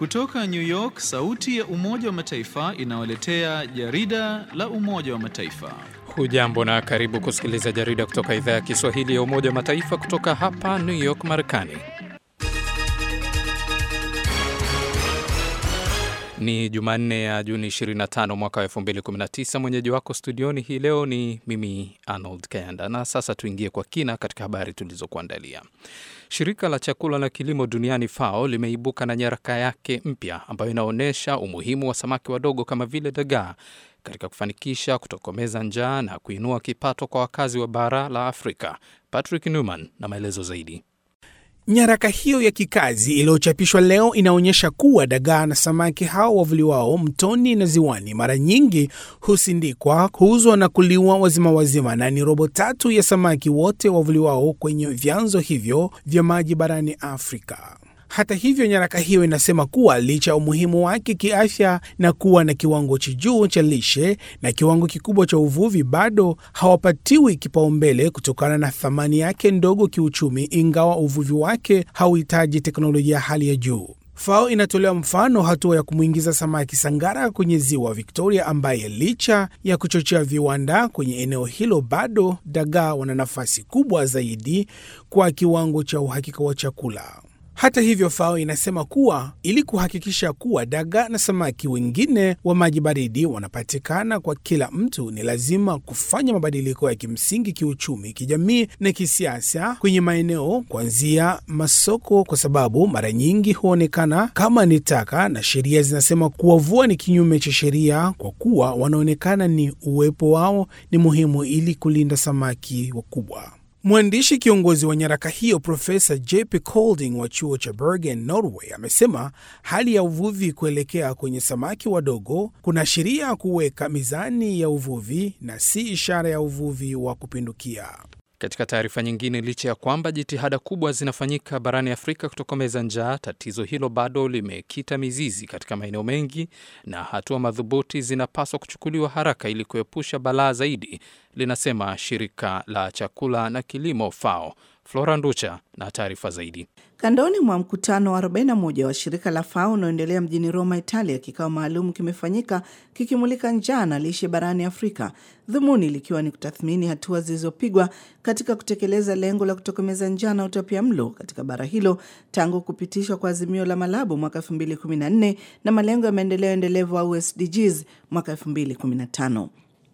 Kutoka New York, sauti ya Umoja wa Mataifa inawaletea jarida la Umoja wa Mataifa. Hujambo na karibu kusikiliza jarida kutoka idhaa ya Kiswahili ya Umoja wa Mataifa kutoka hapa New York, Marekani. Ni Jumanne ya Juni 25 mwaka wa 2019. Mwenyeji wako studioni hii leo ni mimi Arnold Kayanda, na sasa tuingie kwa kina katika habari tulizokuandalia. Shirika la chakula na kilimo duniani FAO limeibuka na nyaraka yake mpya ambayo inaonyesha umuhimu wa samaki wadogo kama vile dagaa katika kufanikisha kutokomeza njaa na kuinua kipato kwa wakazi wa bara la Afrika. Patrick Newman na maelezo zaidi. Nyaraka hiyo ya kikazi iliyochapishwa leo inaonyesha kuwa dagaa na samaki hao wavuliwao mtoni na ziwani mara nyingi husindikwa, kuuzwa na kuliwa wazima wazima, na ni robo tatu ya samaki wote wavuliwao kwenye vyanzo hivyo vya maji barani Afrika. Hata hivyo, nyaraka hiyo inasema kuwa licha ya umuhimu wake kiafya na kuwa na kiwango cha juu cha lishe na kiwango kikubwa cha uvuvi, bado hawapatiwi kipaumbele kutokana na thamani yake ndogo kiuchumi, ingawa uvuvi wake hauhitaji teknolojia ya hali ya juu. FAO inatolea mfano hatua ya kumwingiza samaki sangara kwenye ziwa Victoria, ambaye licha ya kuchochea viwanda kwenye eneo hilo, bado dagaa wana nafasi kubwa zaidi kwa kiwango cha uhakika wa chakula. Hata hivyo, FAO inasema kuwa ili kuhakikisha kuwa dagaa na samaki wengine wa maji baridi wanapatikana kwa kila mtu, ni lazima kufanya mabadiliko ya kimsingi kiuchumi, kijamii na kisiasa kwenye maeneo kuanzia masoko, kwa sababu mara nyingi huonekana kama ni taka, na sheria zinasema kuwavua ni kinyume cha sheria, kwa kuwa wanaonekana ni uwepo wao ni muhimu ili kulinda samaki wakubwa. Mwandishi kiongozi wa nyaraka hiyo Profesa JP Colding wa chuo cha Bergen, Norway, amesema hali ya uvuvi kuelekea kwenye samaki wadogo kunaashiria kuweka mizani ya uvuvi na si ishara ya uvuvi wa kupindukia. Katika taarifa nyingine, licha ya kwamba jitihada kubwa zinafanyika barani Afrika kutokomeza njaa, tatizo hilo bado limekita mizizi katika maeneo mengi na hatua madhubuti zinapaswa kuchukuliwa haraka ili kuepusha balaa zaidi, linasema shirika la chakula na kilimo FAO. Flora Nducha na taarifa zaidi. Kandoni mwa mkutano wa 41 wa shirika la FAO unaoendelea mjini Roma, Italia, kikao maalum kimefanyika kikimulika njaa na lishe barani Afrika, dhumuni likiwa ni kutathmini hatua zilizopigwa katika kutekeleza lengo la kutokomeza njaa na utapia mlo katika bara hilo tangu kupitishwa kwa azimio la Malabo mwaka 2014 na malengo ya maendeleo endelevu au SDGs mwaka 2015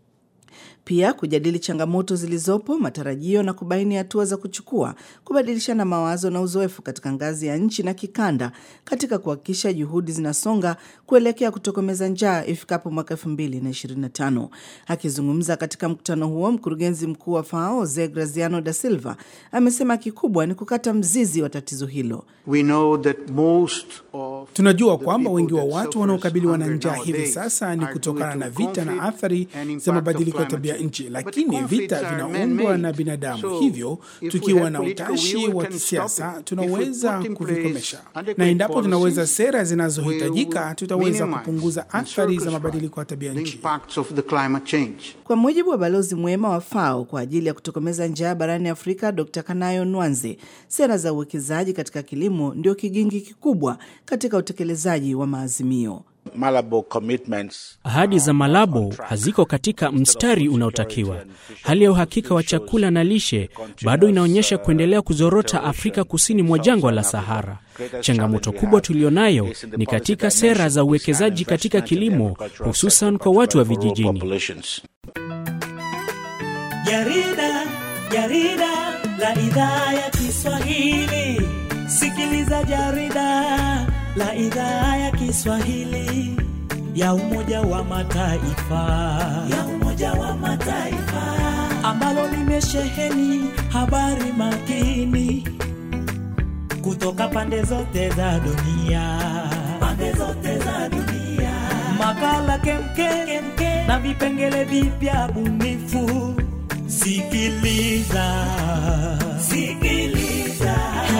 pia kujadili changamoto zilizopo, matarajio na kubaini hatua za kuchukua, kubadilishana mawazo na uzoefu katika ngazi ya nchi na kikanda katika kuhakikisha juhudi zinasonga kuelekea kutokomeza njaa ifikapo mwaka 2025. Akizungumza katika mkutano huo, mkurugenzi mkuu wa FAO Jose Graziano da Silva amesema kikubwa ni kukata mzizi wa tatizo hilo. We know that most of Tunajua kwamba wengi wa watu wanaokabiliwa na njaa hivi sasa ni kutokana na vita na athari za mabadiliko ya tabia nchi, lakini vita vinaundwa na binadamu. Hivyo tukiwa na utashi wa kisiasa tunaweza kuvikomesha, na endapo tunaweza sera zinazohitajika, tutaweza kupunguza athari za mabadiliko ya tabia the nchi. impacts of the climate change. Kwa mujibu wa balozi mwema wa FAO kwa ajili ya kutokomeza njaa barani Afrika, Dr Kanayo Nwanze, sera za uwekezaji katika kilimo ndio kigingi kikubwa katika utekelezaji wa maazimio. Malabo commitments Ahadi za Malabo haziko katika mstari unaotakiwa. Hali ya uhakika wa chakula na lishe bado inaonyesha kuendelea kuzorota Afrika kusini mwa jangwa la Sahara. Changamoto kubwa tulionayo ni katika sera za uwekezaji katika kilimo, hususan kwa watu wa vijijini. populations. Jarida, jarida la idhaa ya Kiswahili. Sikiliza jarida la idhaa ya Kiswahili ya Umoja wa Mataifa, ya Umoja wa Mataifa ambalo limesheheni habari makini kutoka pande zote za dunia, pande zote za dunia, makala kemkem na vipengele vipya bunifu. Sikiliza, sikiliza.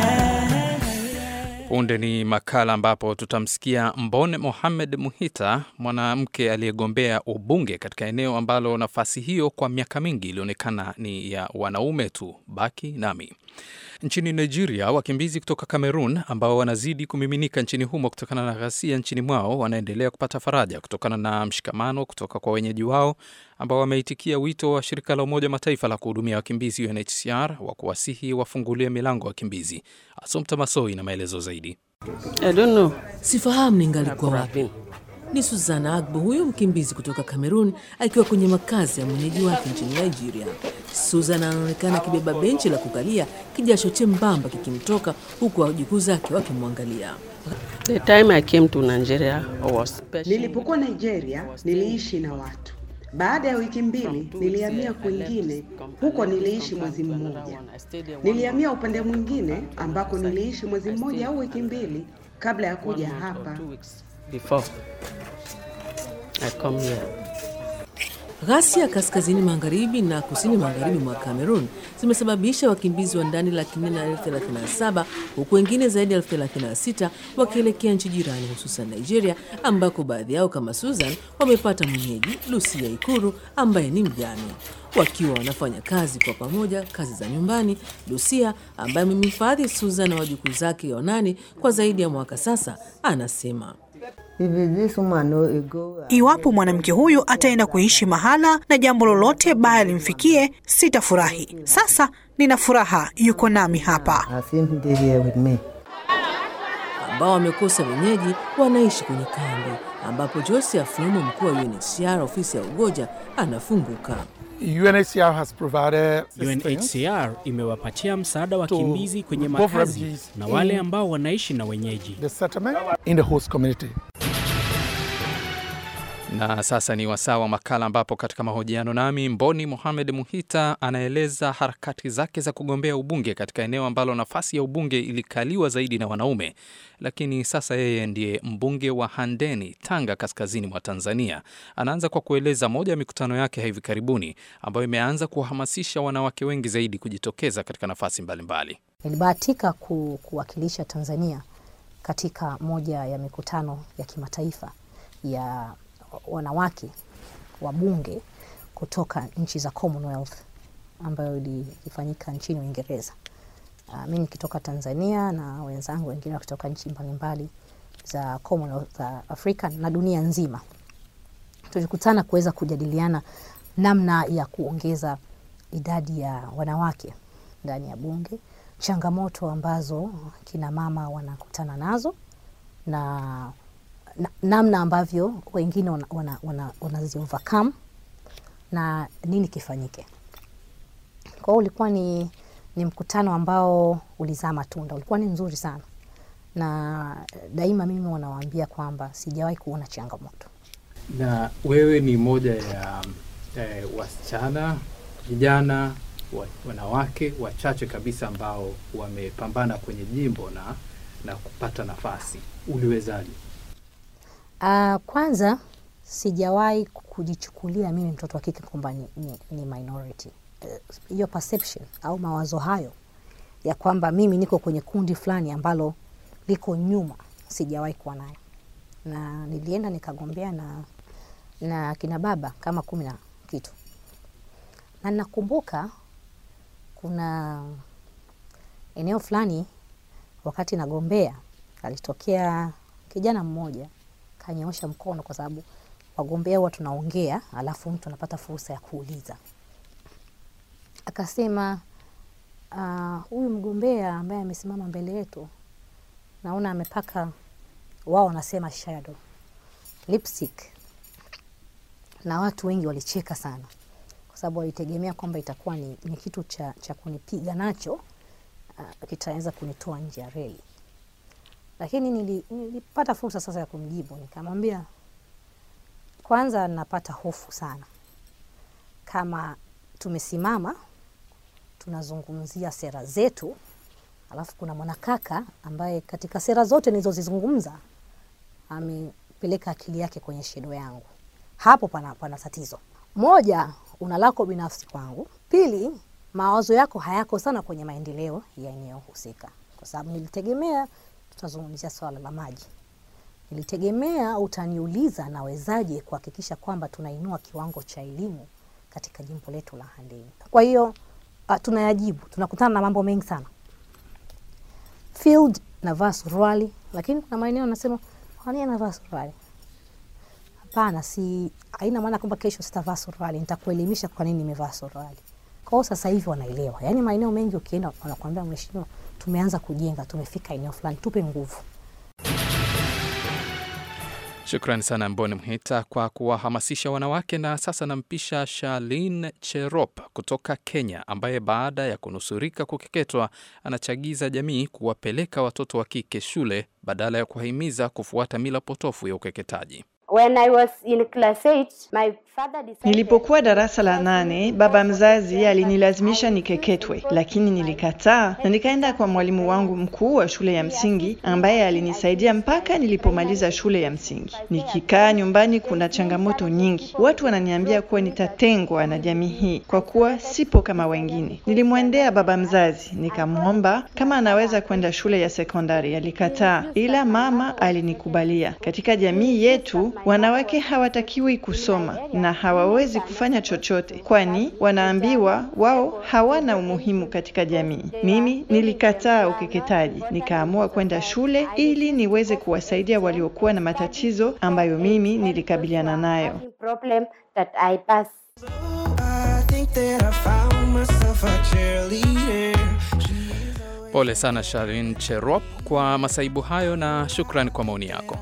Punde ni makala ambapo tutamsikia Mbone Mohamed Muhita, mwanamke aliyegombea ubunge katika eneo ambalo nafasi hiyo kwa miaka mingi ilionekana ni ya wanaume tu. Baki nami. Nchini Nigeria, wakimbizi kutoka Cameroon ambao wanazidi kumiminika nchini humo kutokana na ghasia nchini mwao wanaendelea kupata faraja kutokana na mshikamano kutoka kwa wenyeji wao ambao wameitikia wito wa shirika la Umoja wa Mataifa la kuhudumia wakimbizi UNHCR wa kuwasihi wafungulie milango wakimbizi. Asomta Masoi na maelezo zaidi. I don't know. Sifahamu ningalikuwa wapi. Ni Suzana Agbo, huyo mkimbizi kutoka Cameroon akiwa kwenye makazi ya mwenyeji wake nchini Nigeria. Susan anaonekana akibeba benchi la kukalia, kijasho chembamba kikimtoka, huku wajukuu zake wakimwangalia. The time I came to Nigeria, I was special. Nilipokuwa Nigeria niliishi na watu. Baada ya wiki mbili nilihamia kwingine, huko niliishi mwezi mmoja. Nilihamia upande mwingine ambako niliishi mwezi mmoja au wiki mbili kabla ya kuja hapa. Before I come here. Ghasia kaskazini magharibi na kusini magharibi mwa Cameroon zimesababisha wakimbizi wa ndani laki nne na elfu thelathini na saba huku wengine zaidi ya elfu thelathini na sita wakielekea nchi jirani hususan Nigeria, ambako baadhi yao kama Susan wamepata mwenyeji Lucia Ikuru ambaye ni mjane. Wakiwa wanafanya kazi kwa pamoja, kazi za nyumbani, Lucia ambaye amemhifadhi Susan na wajukuu zake wanane kwa zaidi ya mwaka sasa, anasema Iwapo mwanamke huyu ataenda kuishi mahala na jambo lolote baya limfikie, sitafurahi. Sasa nina furaha, yuko nami hapa. ambao wamekosa wenyeji wanaishi kwenye kambi ambapo Joseph Flomo, mkuu wa UNHCR ofisi ya Ugoja, anafunguka. UNHCR has provided UNHCR imewapatia msaada to wakimbizi kwenye both makazi refugees na wale in ambao wanaishi na wenyeji. the settlement in the host community. Na sasa ni wasaa wa makala ambapo katika mahojiano nami Mboni Mohamed Muhita anaeleza harakati zake za kugombea ubunge katika eneo ambalo nafasi ya ubunge ilikaliwa zaidi na wanaume, lakini sasa yeye ndiye mbunge wa Handeni, Tanga, kaskazini mwa Tanzania. Anaanza kwa kueleza moja ya mikutano yake ya hivi karibuni ambayo imeanza kuwahamasisha wanawake wengi zaidi kujitokeza katika nafasi mbalimbali. Nilibahatika ku, kuwakilisha Tanzania katika moja ya mikutano ya kimataifa ya wanawake wabunge kutoka nchi za Commonwealth ambayo ilifanyika nchini Uingereza. Uh, mi nikitoka Tanzania na wenzangu wengine wakitoka nchi mbalimbali za Commonwealth za Afrika na dunia nzima. Tulikutana kuweza kujadiliana namna ya kuongeza idadi ya wanawake ndani ya bunge, changamoto ambazo kina mama wanakutana nazo na na, namna ambavyo wengine wanazi wana, wana, wana overcome na nini kifanyike. Kwa hiyo ulikuwa ni, ni mkutano ambao ulizaa matunda, ulikuwa ni mzuri sana, na daima mimi wanawaambia kwamba sijawahi kuona changamoto. Na wewe ni moja ya eh, wasichana vijana wa, wanawake wachache kabisa ambao wamepambana kwenye jimbo na, na kupata nafasi. Uliwezaje? Uh, kwanza sijawahi kujichukulia mimi mtoto wa kike kwamba ni, ni, ni minority. Hiyo uh, perception au mawazo hayo ya kwamba mimi niko kwenye kundi fulani ambalo liko nyuma, sijawahi kuwa nayo, na nilienda nikagombea na, na kina baba kama kumi na kitu, na nakumbuka kuna eneo fulani wakati nagombea alitokea kijana mmoja kanyoosha mkono, kwa sababu wagombea huwa tunaongea, alafu mtu anapata fursa ya kuuliza. Akasema huyu uh, mgombea ambaye amesimama mbele yetu, naona amepaka, wao wanasema shadow lipstick, na watu wengi walicheka sana, kwa sababu walitegemea kwamba itakuwa ni, ni kitu cha, cha kunipiga nacho uh, kitaweza kunitoa nje ya reli lakini nili, nilipata fursa sasa ya kumjibu, nikamwambia kwanza, napata hofu sana kama tumesimama tunazungumzia sera zetu, alafu kuna mwanakaka ambaye katika sera zote nilizozizungumza amepeleka akili yake kwenye shedo yangu. Hapo pana, pana tatizo. Moja, una lako binafsi kwangu. Pili, mawazo yako hayako sana kwenye maendeleo ya eneo husika, kwa sababu nilitegemea tutazungumzia swala la maji. Nilitegemea utaniuliza nawezaje kuhakikisha kwamba tunainua kiwango cha elimu katika jimbo letu la Handeni. Kwa hiyo uh, tunayajibu, tunakutana na mambo mengi sana field navaa suruali, lakini kuna maeneo nasema kwa nini navaa suruali? Hapana, si haina maana kwamba kesho sitavaa suruali, nitakuelimisha kwa nini nimevaa suruali. Kwa hiyo sasa hivi wanaelewa, yaani maeneo mengi ukienda wanakuambia, mheshimiwa, tumeanza kujenga, tumefika eneo fulani, tupe nguvu. Shukrani sana Mboni Mhita kwa kuwahamasisha wanawake. Na sasa nampisha Shalin Cherop kutoka Kenya, ambaye baada ya kunusurika kukeketwa anachagiza jamii kuwapeleka watoto wa kike shule badala ya kuwahimiza kufuata mila potofu ya ukeketaji. When I was in class 8, my father decided... Nilipokuwa darasa la nane, baba mzazi alinilazimisha nikeketwe, lakini nilikataa na nikaenda kwa mwalimu wangu mkuu wa shule ya msingi ambaye alinisaidia mpaka nilipomaliza shule ya msingi. Nikikaa nyumbani, kuna changamoto nyingi. Watu wananiambia kuwa nitatengwa na jamii hii kwa kuwa sipo kama wengine. Nilimwendea baba mzazi nikamwomba kama anaweza kwenda shule ya sekondari. Alikataa, ila mama alinikubalia. Katika jamii yetu wanawake hawatakiwi kusoma na hawawezi kufanya chochote, kwani wanaambiwa wao hawana umuhimu katika jamii. Mimi nilikataa ukeketaji, nikaamua kwenda shule ili niweze kuwasaidia waliokuwa na matatizo ambayo mimi nilikabiliana nayo. problem that I passed. Pole sana Shalin Cherop kwa masaibu hayo, na shukrani kwa maoni yako.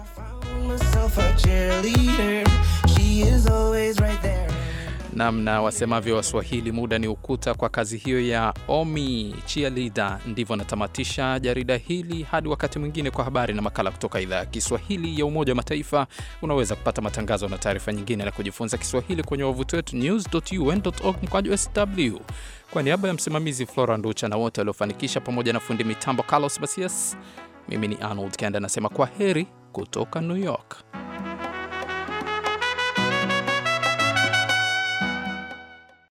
Namna wasemavyo Waswahili, muda ni ukuta. Kwa kazi hiyo ya Omi Cheerleader, ndivyo natamatisha jarida hili. Hadi wakati mwingine, kwa habari na makala kutoka idhaa ya Kiswahili ya Umoja wa Mataifa. Unaweza kupata matangazo na taarifa nyingine na kujifunza Kiswahili kwenye wavuti wetu news.un.org mkwaju sw. Kwa niaba ya msimamizi Flora Nducha na wote waliofanikisha, pamoja na fundi mitambo Carlos Basias, mimi ni Arnold Kenda nasema kwa heri kutoka New York.